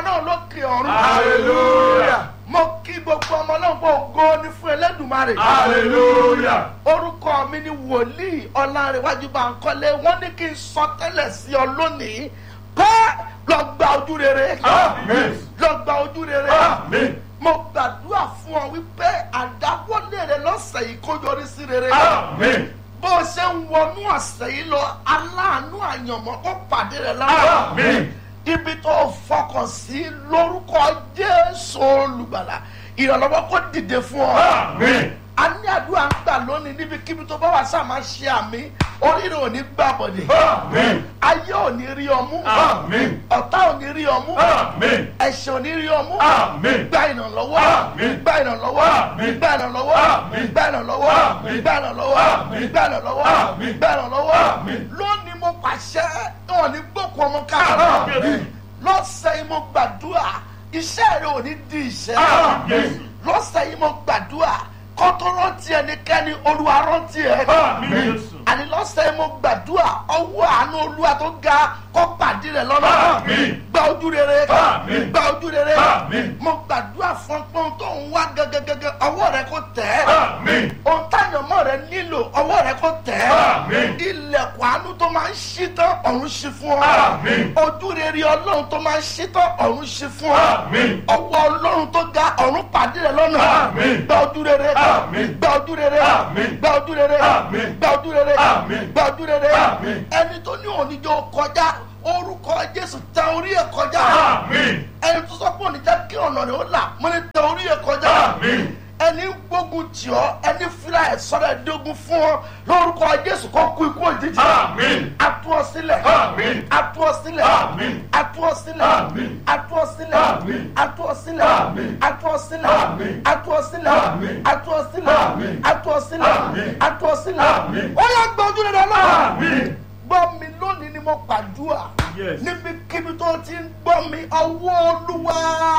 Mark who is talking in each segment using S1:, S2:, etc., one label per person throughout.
S1: náà lókè ọ̀run.
S2: hallelujah
S1: mo kí gbogbo ọmọ náà pé ògo ni fún Ẹlẹ́dùmarè.
S2: hallelujah
S1: orúkọ mi ni wòlíì ọlárẹ̀wájú Bánkọ́lé wọ́n ní kí n sọ tẹ́lẹ̀ sí ọ lónìí pé lọ gba ojú rere
S2: Àmín.
S1: lọ gba ojú rere
S2: Àmín.
S1: mo gbàdúrà fún ọ wípé àdáwọ́lé rẹ lọ́sẹ̀ yìí kó yọrí sí rere
S2: amen
S1: bó o ṣe ń wọnú ọ̀sẹ̀ yìí lọ aláàánú àyànmọ́ kó pàdé rẹ lọ́wọ́
S2: amen
S1: ibi tó o fọkàn sí lórúkọ Jésù olùgbàlà ìrànlọ́wọ́ kó dìde fún ọ
S2: amen
S1: a ní àdúrà ń gbà lónìí níbikíbi tó bá wà sáà máa ṣe àmì oríire ò ní gbà bọ̀dẹ̀
S2: amen
S1: ayé ò ní rí ọmú
S2: amen
S1: ọ̀tá ò ní rí ọmú
S2: amen
S1: ẹ̀ṣẹ̀ ò ní rí ọmú
S2: amen
S1: gba ìrànlọ́wọ́
S2: Àmín.
S1: gba ìrànlọ́wọ́
S2: Àmín.
S1: gba ìrànlọ́wọ́
S2: Àmín.
S1: gba ìrànlọ́wọ́
S2: Àmín.
S1: gba ìrànlọ́wọ́
S2: Àmín.
S1: gba ìrànlọ́wọ́
S2: Àmín.
S1: gba ìrànlọ́wọ́
S2: Àmín.
S1: lónìí mo pàṣẹ wọn ní gbókù ọmọ káàkiri
S2: Àmín.
S1: lọ́sẹ̀ yìí mo gbàdúrà iṣẹ́ rẹ ò ní di ìṣẹ́
S2: Àmín.
S1: lọ́sẹ̀ yìí mo gbàdúrà kọ́tọ́ rántí ẹnikẹ́ni olúwa rántí ẹ
S2: amen
S1: àní lọ́sẹ̀ yìí mo gbàdúrà ọwọ́ àánú olúwa tó ga kó pàdé rẹ lọ́nà
S2: Àmín.
S1: gba ojú rere
S2: Àmín.
S1: gba ojú rere
S2: Àmín.
S1: mo gbàdúrà fún pọ́n tó ń wá gẹ́gẹ́gẹ́gẹ́ ọwọ́ rẹ kó tẹ̀ ẹ́
S2: amen
S1: ohun táyọ̀mọ́ rẹ nílò ọwọ́ rẹ kó tẹ̀ ẹ́
S2: Àmín.
S1: ilẹ̀kùn àánú tó máa ń ṣí tán ọ̀run ṣí fún ọ
S2: Àmín.
S1: ojú rere ọlọ́run tó máa ń ṣí tán ọ̀run ṣí fún ọ
S2: Àmín.
S1: ọwọ́ ọlọ́run tó ga ọ̀run pàdé rẹ lọ́nà
S2: Àmín.
S1: gba ojú rere
S2: Àmín.
S1: gba ojú rere
S2: Àmín.
S1: gba ojú rere
S2: Àmín.
S1: gba ojú rere
S2: Àmín.
S1: gba ojú rere
S2: Àmín.
S1: ẹni tó ní oníjó kọjá orúkọ jésù tẹ orí ẹ kọjá
S2: amen
S1: ẹni tó sọ pé òní jẹ́ kí ọ̀nà rẹ̀ ó là mo ní tẹ orí ẹ kọjá
S2: amen
S1: ẹni ń gbógun tì ọ́ ẹni fúlà ẹ̀ sọ́dọ̀ ẹ̀dógún fún ọ lórúkọ jésù kó kú ikú òjijì
S2: amen
S1: atú ọ sílẹ̀
S2: Àmín.
S1: atú ọ sílẹ̀
S2: Àmín.
S1: atú ọ sílẹ̀
S2: Àmín.
S1: atú ọ sílẹ̀
S2: Àmín.
S1: atú ọ sílẹ̀
S2: Àmín.
S1: atú ọ sílẹ̀
S2: Àmín.
S1: atú ọ sílẹ̀
S2: Àmín.
S1: atú ọ sílẹ̀
S2: Àmín.
S1: atú ọ sílẹ̀
S2: Àmín.
S1: atú ọ sílẹ̀
S2: Àmín.
S1: ó yẹ gbọ́jú rẹ̀ lọ́wọ́
S2: amen
S1: gbọ́ mi lónìí ni mo pàdúrà
S2: Yes.
S1: níbikíbi tó ti ń gbọ́ mi ọwọ́ olúwa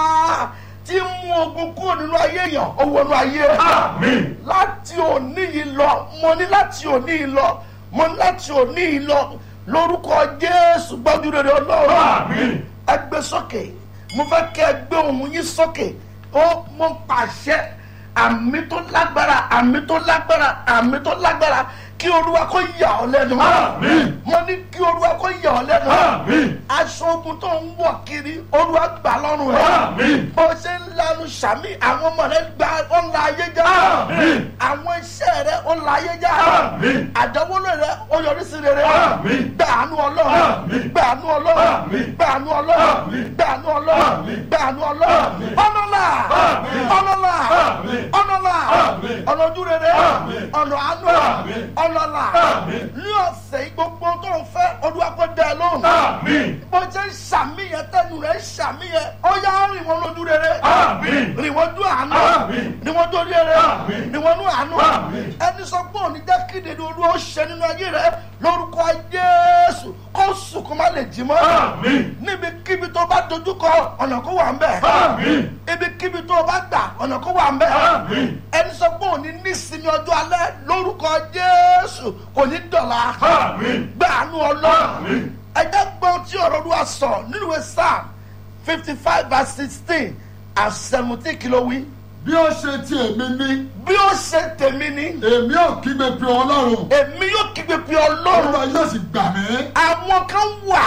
S1: ti mú ogun kúrò nínú ayé èèyàn owó inú ayé rẹ̀
S2: amen
S1: láti òní yìí lọ mo ní láti òní yìí lọ mo ní láti òní yìí lọ lórúkọ jésù gbọ́dú rere ọlọ́run
S2: amen
S1: ẹ gbé sókè mo fẹ́ kẹ́ ẹ gbé ohùn yín sókè ó mo pàṣẹ àmì tó lágbára àmì tó lágbára àmì tó lágbára kí olúwa kó yà ọ́ lẹ́nu
S2: Àmín.
S1: mo ní kí olúwa kó yà ọ́ lẹ́nu
S2: Àmín.
S1: aṣọ ogun tó ń wọ̀ kiri olúwa gbà lọ́rùn rẹ̀
S2: Àmín.
S1: bó ṣe ń lanu sàmì àwọn ọmọ rẹ̀ gba ọ̀la ayé já
S2: Àmín.
S1: àwọn iṣẹ́ rẹ̀ ọ̀la ayé já
S2: Àmín.
S1: àdánwòlò rẹ̀ ó yọrí sí rere
S2: Àmín.
S1: gbàánú ọlọ́run
S2: Àmín.
S1: gbàánú ọlọ́run
S2: Àmín.
S1: gbàánú ọlọ́run
S2: Àmín.
S1: gbàánú ọlọ́run
S2: Àmín.
S1: gbàánú ọlọ́run
S2: Àmín.
S1: ọlọ́lá
S2: Àmín.
S1: ọlọ́lá
S2: Àmín.
S1: ọlọ́lá
S2: Àmín.
S1: ọ̀nà ojú rere
S2: Àmín.
S1: ọ̀nà àánú
S2: Àmín.
S1: ọlọ́lá
S2: Àmín.
S1: ní ọ̀sẹ̀ yìí gbogbo tó ń fẹ́ olúwa kó dẹ ẹ lóhùn
S2: Àmín.
S1: bó ṣe ń ṣàmìyàn tẹnu rẹ̀ ń ṣàmìyàn ó yá rìn wọn lójú rere
S2: Àmín.
S1: rìn wọn dún àánú
S2: Àmín.
S1: rìn wọn dún rere
S2: Àmín.
S1: rìn wọn dún àánú
S2: Àmín.
S1: ẹni sọ pé òní jẹ́ kí nínú olúwa ó ṣe nínú ayé rẹ lórúkọ Jésù kó sùn kó má lè jí mọ́
S2: Àmín.
S1: níbikíbi tó bá dojúkọ ọ̀nà kó wà ń bẹ̀
S2: Àmín.
S1: ibikíbi tó bá gbà ọ̀nà kó wà ń bẹ̀
S2: Àmín.
S1: ẹni sọ pé òní nísinmi ọjọ́ alẹ́ lórúkọ Jésù kò ní dọ̀la
S2: Àmín.
S1: gbàánú ọlọ́run
S2: Àmín.
S1: ẹjẹ́ gbọ́n tí ọ̀rọ̀ olúwa sọ nínú ìwé psalm fifty five verse sixteen and seventeen kìló wí.
S3: bí ó ṣe ti èmi ní
S1: bí ó ṣe tèmi ni
S3: èmi ò kígbe pé ọlọ́run
S1: èmi yóò kígbe pé ọlọ́run
S3: olúwa yóò sì gbà mí.
S1: àwọn kan wà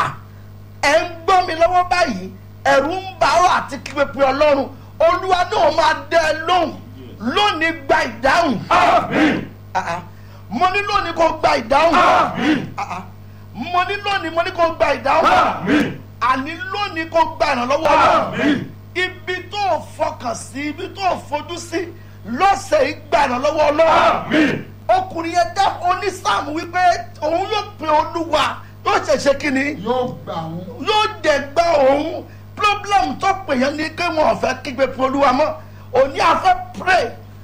S1: ẹ̀ ń gbọ́ mi lọ́wọ́ báyìí ẹ̀rù ń bà ọ́ àti kígbe pé ọlọ́run olúwa náà máa dẹ́ ẹ lóhùn lónìí gba ìdáhùn
S2: Àmín.
S1: Ah, ah. mo ní lónìí kó gba ìdáhùn
S2: Àmín.
S1: Ah, ah. mo ní lónìí mo ní kó gba ìdáhùn
S2: Àmín.
S1: àní lónìí kó gba ìrànlọ́wọ́ ọlọ́run.
S2: Àmín.
S1: ibi tó o fọkàn sí ibi tó o fojú sí lọ́sẹ̀ yìí gba ìrànlọ́wọ́ ọlọ́run
S2: Àmín.
S1: ọkùnrin yẹn dá onísàmù wípé òun yóò pe olúwa yóò ṣẹ̀ṣẹ̀ kínní
S3: yóò gbà wọn.
S1: yóò dẹ̀ gba òun problem tó pè yẹn ní pé wọn ò fẹ́ kígbe pe olúwa mọ́ òní àfẹ́ pray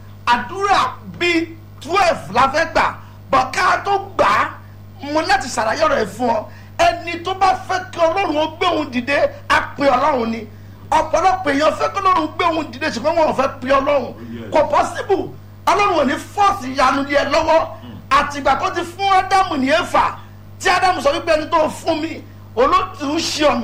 S1: àdúrà bíi twelve la fẹ́ gbà bọ̀ ká tó gbà á mo láti ṣàlàyé ọ̀rọ̀ ẹ̀ fún ọ ẹni tó bá fẹ́ kí ọlọ́run ó gbé òun dìde á pe ọlọ́run ni ọ̀pọ̀lọpọ̀ èèyàn fẹ́ kí ọlọ́run gbé òun dìde ṣùgbọ́n wọn ò fẹ́ pe ọlọ́run kò possible ọlọ́run ò ní fọ́ọ̀sì ìyanu yẹn lọ́wọ́ àtìgbà tó ti fún ádámù ní éfà tí ádámù sọ wípé ẹni tó fún mi olóòtú ń ṣe ọ̀nà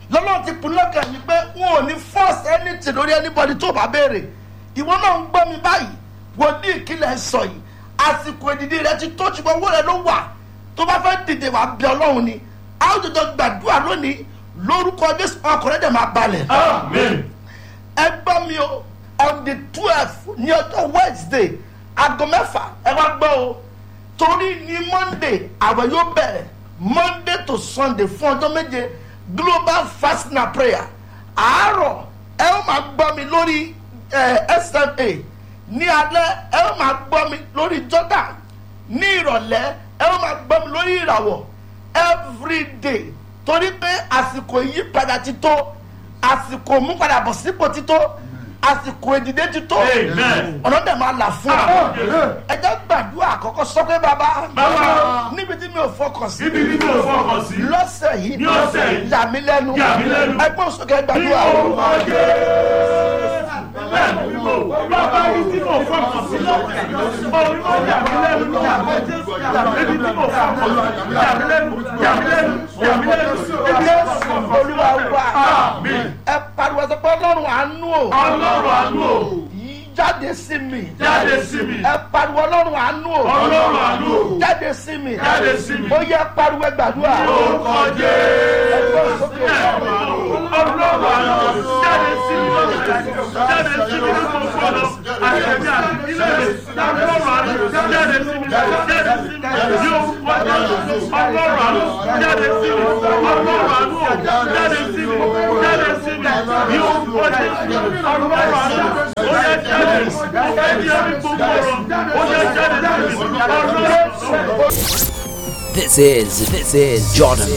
S1: lọ́nà ti pinnu lọ́kàn yìí pé wọn ò ní force anything lórí anybody tó bá béèrè ìwọ náà ń gbọ́ mi báyìí wòlíì ìkìlẹ̀ sọ yìí àsìkò ìdìdí rẹ ti tó ṣùgbọ́n owó rẹ ló wà tó bá fẹ́ dìde wà bí ọlọ́run ni a ó jọjọ gbàdúrà lónìí lórúkọ jésù ọkùnrin dẹ̀ máa balẹ̀
S2: Amen.
S1: ẹ gbọ́ mi o on the twelve ní ọjọ́ wednesday aago mẹ́fà ẹ wá gbọ́ o torí ní monday àwẹ̀ yóò bẹ̀rẹ̀ monday to sunday fún ọjọ́ méje global fasting and prayer àárọ̀ ẹ ó máa gbọ́ mi lórí eh, sma ní alẹ́ ẹ ó máa gbọ́ mi lórí jordan ní ìrọ̀lẹ́ ẹ ó máa gbọ́ mi lórí ìràwọ̀ everyday torí pé àsìkò ìyípadà ti tó àsìkò múpadà bọ̀ sípò ti tó àsìkò ìdìde ti tó
S2: Amen.
S1: ọ̀nà dẹ̀ máa là fún wa
S2: Amen.
S1: ẹ jẹ́ gbàdúrà àkọ́kọ́ sọ pé bàbá
S2: Bàbá.
S1: níbi tí mi ò fọkàn sí
S2: Ibi tí mo fọkàn sí.
S1: lọ́sẹ̀ yìí
S2: Ní ọ̀sẹ̀ yìí.
S1: yà mí lẹ́nu
S2: Yà mí lẹ́nu.
S1: ẹgbẹ́ òsókè
S2: Ní
S1: gbàdúrà
S2: orúkọ Jésù. Bẹ́ẹ̀ni bí mo bàbá ibi tí mo fọkàn sí lọ́sẹ̀. Orí ó yà mí lẹ́nu. Yà mí Jésù. Ibi tí mo fọkàn sí. Yà mí lẹ́nu. Yà mí lẹ́nu. Yà mí lẹ́nu. Ibi tí mo
S1: jésù
S2: fọkàn sí.
S1: olúwa wa
S2: Àmín.
S1: ẹ pariwo sọ pé ọlọ́run àánú o
S2: Ọlọ́run àánú o.
S1: yìí jáde sí mi
S2: Jáde sí mi.
S1: ẹ pariwo ọlọ́run àánú o
S2: Ọlọ́run àánú o.
S1: jáde sí mi
S2: Jáde sí mi.
S1: ó yẹ pariwo ẹ gbàdúrà
S2: Ní orúkọ Jésù.
S1: ẹgbẹ́ òsókè
S2: Ọlọ́run àánú jáde sí mi lọ́sẹ̀. Jáde sí mi ní gbogbo ọ̀nà. Àṣẹ̀dá ilé mi. Ọlọ́run àánú jáde sí mi. Jáde sí mi. Ní orúkọ Jésù. Ọlọ́run àánú jáde sí mi. Ọlọ́run àánú jáde sí mi. Jáde sí mi. Ní orúkọ Jésù. Ọlọ́run àánú ó yẹ jáde. Ó fẹ́ di ẹni gbogbo ọ̀rọ̀. Ó yẹ jáde sí mi. Ọlọ́run.
S4: This is this is Jordan